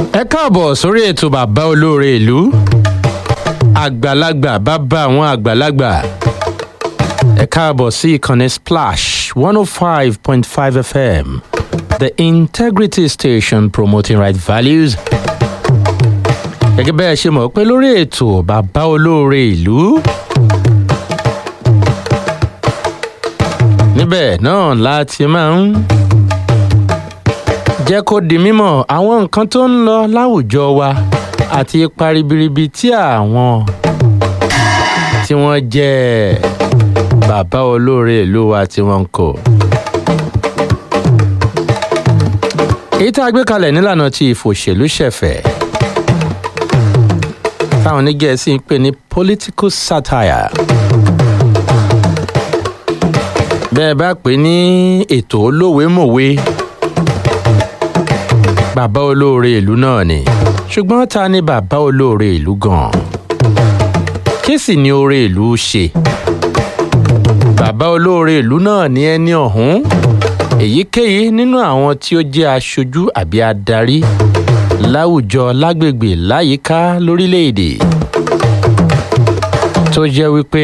ẹ káàbọ̀ sórí ètò bàbá olóore ìlú àgbàlagbà bàbá àwọn àgbàlagbà ẹ káàbọ̀ sí ìkànnì splash one oh five point five fm the integrity station promoting right values gẹ́gẹ́ bẹ́ẹ̀ ṣe mọ̀ pé lórí ètò bàbá olóore ìlú níbẹ̀ náà láti máa ń jẹ́ kó di mímọ̀ àwọn nǹkan tó ń lọ láwùjọ wa àti ipa ribiribi tí àwọn tí wọ́n jẹ́ bàbá olóore ìlú wa tí wọ́n ń kó. èyí tá a gbé kalẹ̀ nílànà ti ìfòṣèlú ṣẹ̀fẹ̀ táwọn onígẹ̀ẹ́sì ń pè ní political satire bẹ́ẹ̀ bá pè ní ètò olówèémọ̀wé bàbá olóore ìlú náà ni ṣùgbọ́n ta ni bàbá olóore ìlú gan-an kí sì ni oore ìlú ṣe bàbá olóore ìlú náà ni ẹni ọ̀hún èyíkéyìí nínú àwọn tí ó jẹ́ aṣojú àbí adarí láwùjọ lágbègbè láyìíká lórílẹ̀‐èdè tó jẹ́ wípé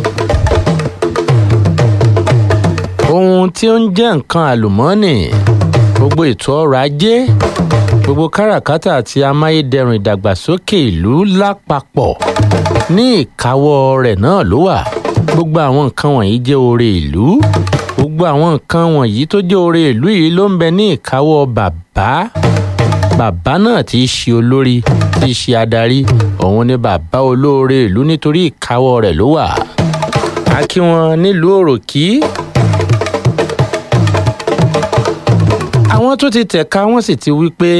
ohun tí ó ń jẹ́ nǹkan àlùmọ́ọ́nì gbogbo ètò ọrọ̀ ajé gbogbo káràkátà àti amáyédẹrùn ìdàgbàsókè ìlú lápapọ̀ ní ìkáwọ́ rẹ̀ náà ló wà gbogbo àwọn nǹkan wọ̀nyí jẹ́ oore ìlú gbogbo àwọn nǹkan wọ̀nyí tó jẹ́ oore ìlú yìí ló ń bẹ ní ìkáwọ́ bàbá bàbá náà tí í ṣe olórí tí í ṣe adarí òun ni bàbá olóore ìlú nítorí ìkáwọ́ rẹ̀ ló wà á kí wọn nílùú òròkì àwọn tó ti tẹ̀ka wọ́n sì ti wí pé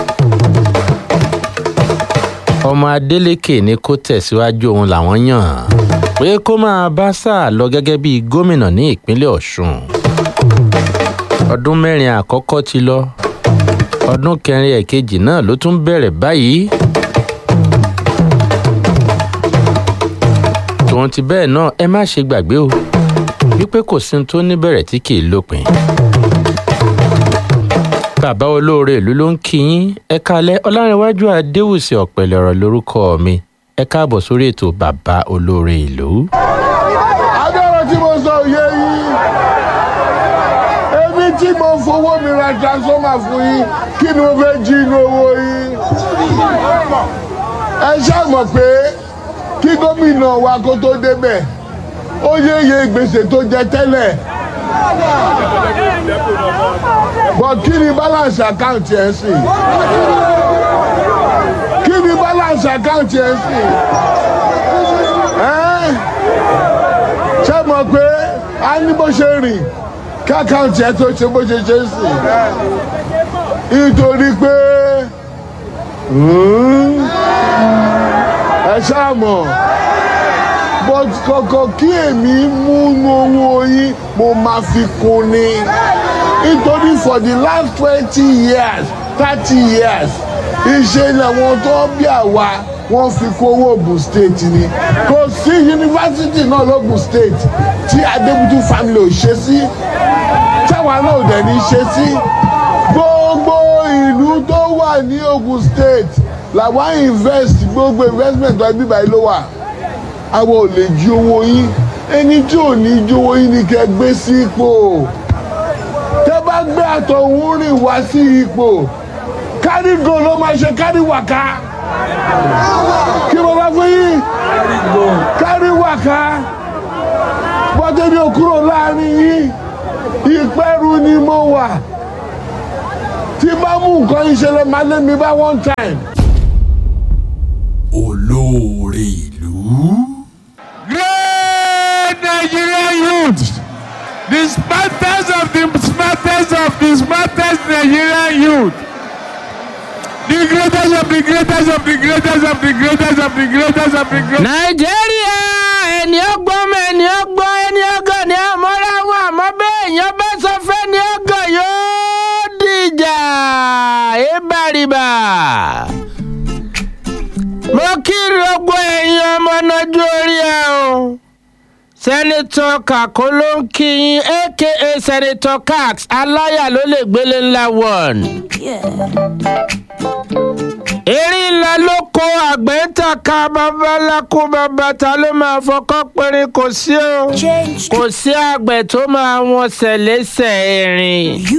ọmọ adeleke ni kó tẹ̀síwájú òun làwọn yàn pé kó máa bá sáà lọ gẹ́gẹ́ bíi gómìnà ní ìpínlẹ̀ ọ̀ṣun ọdún mẹ́rin àkọ́kọ́ ti lọ ọdún kẹrin ẹ̀kejì náà ló tún bẹ̀rẹ̀ báyìí tòun ti bẹ́ẹ̀ náà ẹ má ṣe gbàgbé o wípé kò sí ohun tó níbẹ̀rẹ̀ tí kì í lópin bàbá olóore ìlú ló ń kí yín ẹ kalẹ ọlárẹwájú adéwùsì ọpẹlẹ ọrọ lórúkọ mi ẹ káàbọ sórí ètò bàbá olóore ìlú. agbára tí mo sọ òye yín èmi tí mo fowó mi ra transformer fún yín kí ni mo fẹ́ jí inú owó yín ẹ ṣàmọ̀ pé kí gómìnà wa kó tó débẹ̀ ó yéye gbèsè tó jẹ tẹ́lẹ̀ but kí ni balance account yẹn sì kí ni balance account yẹn sì ṣé mọ̀ pé a ní bó ṣe rìn kí account yẹn tó ṣe bó ṣe ṣe sì nítorí pé ẹ ṣáà mọ̀ but kọ̀kọ̀ kí èmi mú owó yín mo máa fi kún ni nítorí for the last twenty years thirty years iṣẹ́ làwọn tó bí àwa wọ́n fi kó owó Ògùn state ni kò sí yunifásitì náà lógùn state tí Adébútú family ò ṣe sí táwa náà ò dẹ̀ ní ṣe sí gbogbo ìlú tó wà ní Ògùn state làwọn invest gbogbo investment tó ẹbí báyìí ló wà àwọn ò lè jí owó yín ẹni tí ò ní jí owó yín ni kẹ́ gbé sí ipò tẹ́ bá gbé àtọ̀hún rìn wá sí ipò kárí go ló máa ṣe kárí wàká kí mo bá fún yín kárí wàká bọ́tẹ́bí ò kúrò láàrin yín ìpẹ́rù ni mo wà tí bá mú nǹkan ìṣẹ̀lẹ̀ máa lé mi bá one time. olóore ìlú. Great Nigerian youth, the smartest of the smartest of the smartest Nigerian youth, the greatest of the greatest of the greatest of the greatest of the greatest of the greatest. nàìjíríà ẹni ọgbọ́n mọ ẹni ọgbọ́n ẹni ọgọ́ ni àmọ́ra wọn àmọ́ bẹ́ẹ̀ èèyàn bá sọ fẹ́ ni ọgọ́ yóò dìjà ìbàrìbà. mo kiri ọgbọ ẹ̀yin ọmọ nájú orí ẹ̀ o sẹ́nitọ́ kàkó ló ń kí yín aka sẹ́nitọ́ cax aláyà ló lè gbélé ńlá one. erin ńlá ló kó àgbẹ̀ ń tàka babaláko bàbá ta ló máa fọkọ́ péré kò sí o Change kò sí àgbẹ̀ tó máa wọn ṣẹ̀lẹ́sẹ̀ erin.